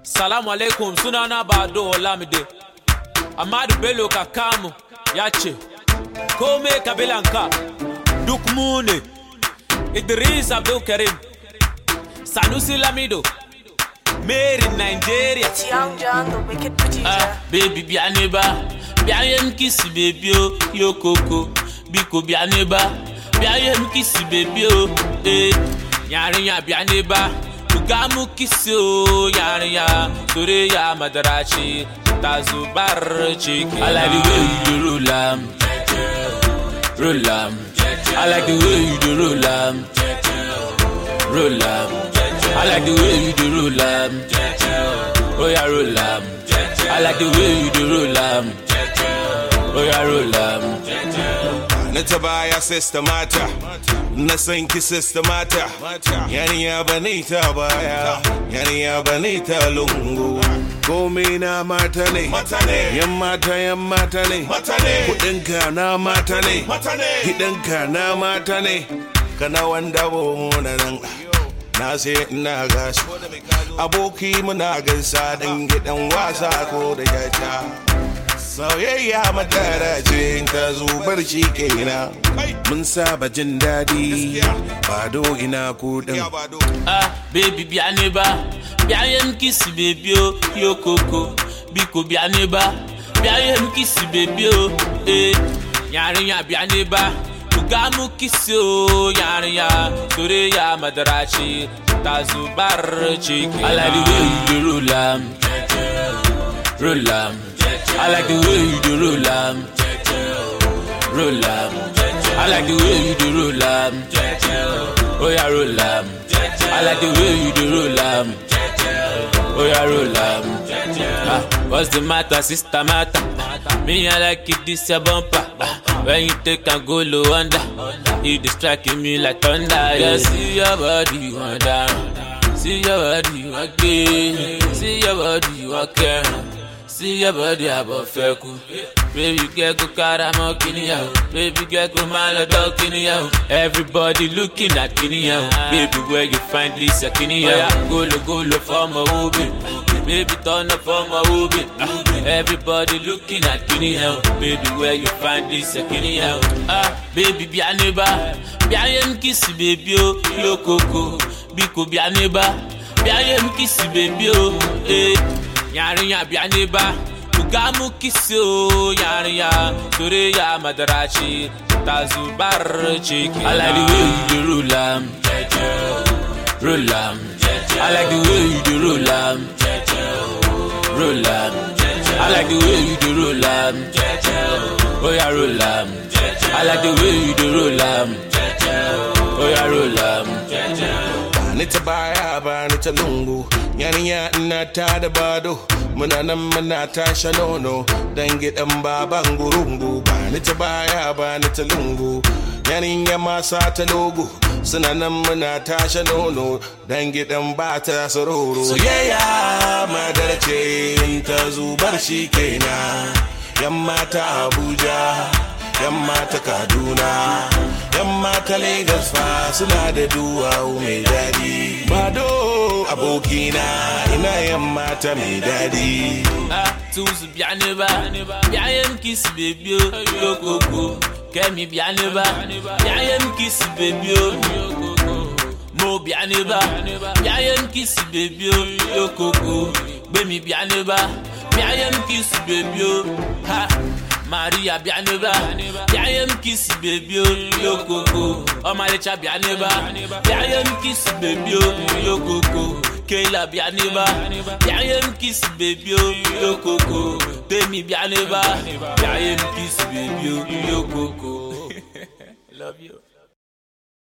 Salamu alaikum sunana Bado Olamide. Amadu Bello Kakamu ya ce, Kome kabilanka duk mu ne. Idris Abdul Karim, Sanusi Lamido, Mary Nigeria. It's Young John, the wicked producer. Ah, baby bịa n'ebe a bịa ihe m kisi bebi o yokoko biko bịa n'ebe a bịa ihe m kisi bebi o ee nyarị ya bịa n'ebe a buga mụ kisi o nyarị ya soro ya madarachi tazubar chiki I like the way you dey roll am roll am I like the way you dey roll am roll am I like the way you dey roll am oh yeah roll am I like the way you dey roll am oh yeah roll am. na ta baya sista mata na san ki sista mata yaniya bane ta baya yaniya bane ta lungu komai na mata ne yan mata yan mata ne kudinka na mata ne gidanka na mata ne kana wanda bo na nan na sai ina gasu aboki muna gaisa dan gidan wasa ko da jaja Soyayya madara ce ta zubar shi kenan mun saba jin daɗi bado ina kudin ah baby bịa n'ebe a bịa ihe m kisi bebi o yokoko biko bịa n'ebe a bịa ihe m kisi bebi o ee nyarị ya bịa n'ebe a buga mụ kisi o nyarị ya soro ya madarachi tazubar chiki I like the way you dey roll am roll am I like the way you dey roll am roll am I like the way you dey roll am oh yeah roll am I like the way you dey roll am oh yeah roll am ah what's the matter sister matter me I like it this your bumper ah, when you take am go low under you dey strike me like thunder yeah see your body wan down see your body wan gbé see your body wan kẹrin. See your body above feku. Baby girl go karamo kiniyao. Baby girl go malado kiniyao. Everybody looking at kiniyao. Baby where you find Lisa kiniyao. Golo golo for my ubi. Baby turn up for my ubi. Everybody looking at kiniyao. Baby where you find Lisa kiniyao. Ah, baby bịa n'ebe a. Bịa ihe m kisi baby o. Yokoko. Biko bịa n'ebe a. Bịa ihe m kisi baby o. Eh. nyarị ya bịa n'ebe a buga mụ kisi o nyarị ya soro ya madarachi tazubar chiki I like the way you dey roll am roll am I like the way you dey roll am roll am I like the way you dey roll am oh yeah roll am I like the way you dey roll am oh yeah roll am. ni ta baya ba ni ta lungu yaniya ina ta da bado muna nan muna tasha nono dan gidan baban gurungu ba ni ta baya ba ni ta lungu yaniya masa ta logo suna nan muna tasha nono dan gidan ba ta sororo soyayya madar ce ta zubar shi kenan yan mata abuja yan mata kaduna yan mata lagos fa suna da duwawu mai daɗi bado abokina ina yan mata mai daɗi Ah, tuzu bịa n'ebe a bịa ihe m kisi bebi o yokoko kemi bịa n'ebe a bịa ihe m kisi bebi o mo bịa n'ebe a bịa ihe m kisi bebi o yokoko gbemi bịa n'ebe a bịa ihe m kisi bebi o ha maria bịa n'ebe a bịa ihe m kisi bebi o yokoko ọmalịcha bịa n'ebe a bịa ihe m kisi bebi o yokoko Kayla bịa n'ebe a bịa ihe m kisi bebi o yokoko Temi bịa n'ebe a bịa ihe m kisi bebi o yokoko Love you.